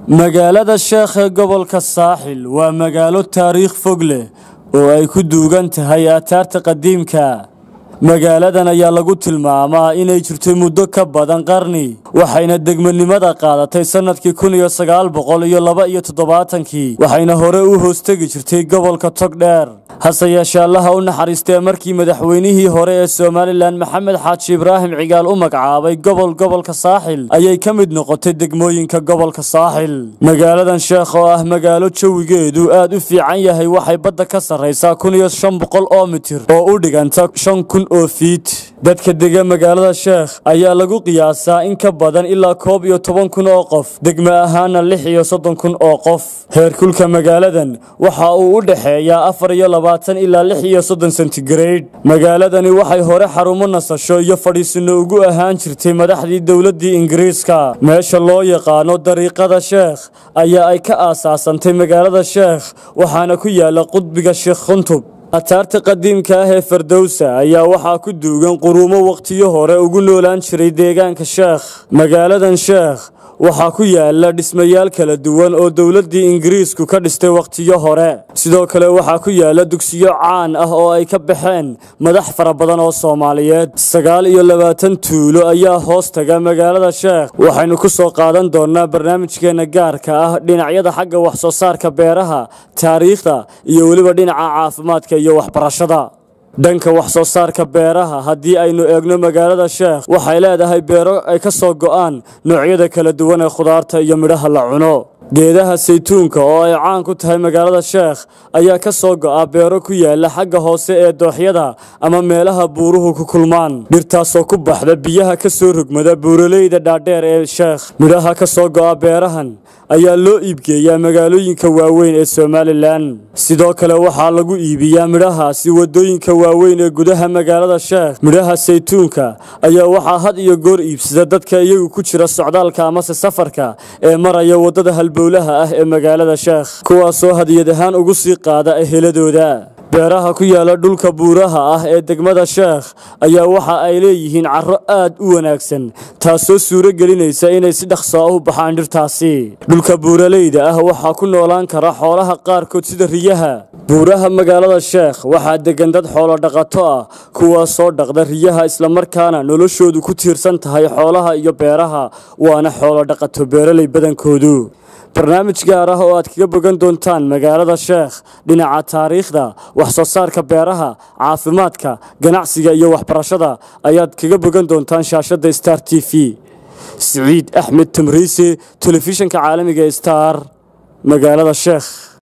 magaalada sheekh ee gobolka saaxil waa magaalo taariikh fog leh oo ay ku duugan tahay aataarta qadiimka magaaladan ayaa lagu tilmaamaa inay jirtay muddo ka badan qarni waxayna degmanimada qaadatay sannadkii kun iyo sagaal boqol iyo laba iyo toddobaatankii waxayna hore u hoostegi jirtay gobolka togdheer hase yeeshee allaha u naxariistee markii madaxweynihii hore ee somalilan maxamed xaaji ibraahim cigaal u magacaabay gobol gobolka saaxil ayay ka mid noqotay degmooyinka gobolka saaxil magaaladan sheekh oo ah magaalo jawigeedu aad u fiican yahay waxay badda ka sarraysaa kun iyo shan boqol oo mitir oo u dhiganta shan kun oo fiit dadka dega magaalada sheekh ayaa lagu qiyaasaa in ka badan ilaa koob iyo toban kun oo qof degme ahaana lix iyo soddon kun oo qof heerkulka magaaladan waxa uu u dhexeeyaa afar iyo labaatan ilaa lix iyo soddon sentigrade magaaladani waxay hore xarumo nasasho iyo fadhiisino ugu ahaan jirtay madaxdii dowladdii ingiriiska meesha loo yaqaano dariiqada sheekh ayaa ay ka aasaasantay magaalada sheekh waxaana ku yaala qudbiga sheekh khuntub ataarta qadiimka ah ee fardowsa ayaa waxaa ku duugan quruumo wakhtiyo hore ugu noolaan jiray deegaanka sheekh magaaladan sheekh waxaa ku yaala dhismayaal kala duwan oo dowladdii ingiriisku ka dhistay wakhtiyo hore sidoo kale waxaa ku yaala dugsiyo caan ah oo ay ka baxeen madax fara badan oo soomaaliyeed sagaal iyo labaatan tuulo ayaa hoos taga magaalada sheekh waxaynu ku soo qaadan doonnaa barnaamijkeenna gaarka ah dhinacyada xagga wax soo saarka beeraha taariikhda iyo weliba dhinaca caafimaadka iyo waxbarashada dhanka wax soo saarka beeraha haddii aynu eegno magaalada sheekh waxay leedahay beero ay ka soo go'aan noocyada kala duwan ee khudaarta iyo midhaha la cuno geedaha saytuunka oo ay caan ku tahay magaalada sheekh ayaa ka soo go'a beero ku yaala xagga hoose ee dooxyada ama meelaha buuruhu ku kulmaan dhirtaasoo ku baxda biyaha ka soo rogmada buuraleyda dhaadheer ee sheekh midhaha ka soo go'a beerahan ayaa loo iibgeeyaa magaalooyinka waaweyn ee somalilan sidoo kale waxaa lagu iibiyaa midhahaasi waddooyinka waaweyn ee gudaha magaalada sheekh midhaha saytuunka ayaa waxaa had iyo goor iibsada dadka iyagu ku jira socdaalka amase safarka ee maraya waddada halbowlaha ah ee magaalada sheekh kuwaasoo hadiyad ahaan ugu sii qaada eheladooda beeraha ku yaala dhulka buuraha ah ee degmada sheekh ayaa waxa ay leeyihiin carro aad u wanaagsan taasoo suuro gelinaysa inay si dhaqso ah u baxaan dhirtaasi dhulka buuraleyda ah waxaa ku noolaan kara xoolaha qaarkood sida riyaha buuraha magaalada sheekh waxaa deggan dad xoolo dhaqato ah kuwaasoo dhaqda riyaha islamarkaana noloshoodu ku tiirsan tahay xoolaha iyo beeraha waana xoolo dhaqato beeraley badankoodu barnaamij gaar ah oo aad kaga bogan doontaan magaalada sheekh dhinaca taariikhda wax soo saarka beeraha caafimaadka ganacsiga iyo waxbarashada ayaad kaga bogan doontaan shaashadda star t v siciid axmed tamriise telefishanka caalamiga star magaalada sheekh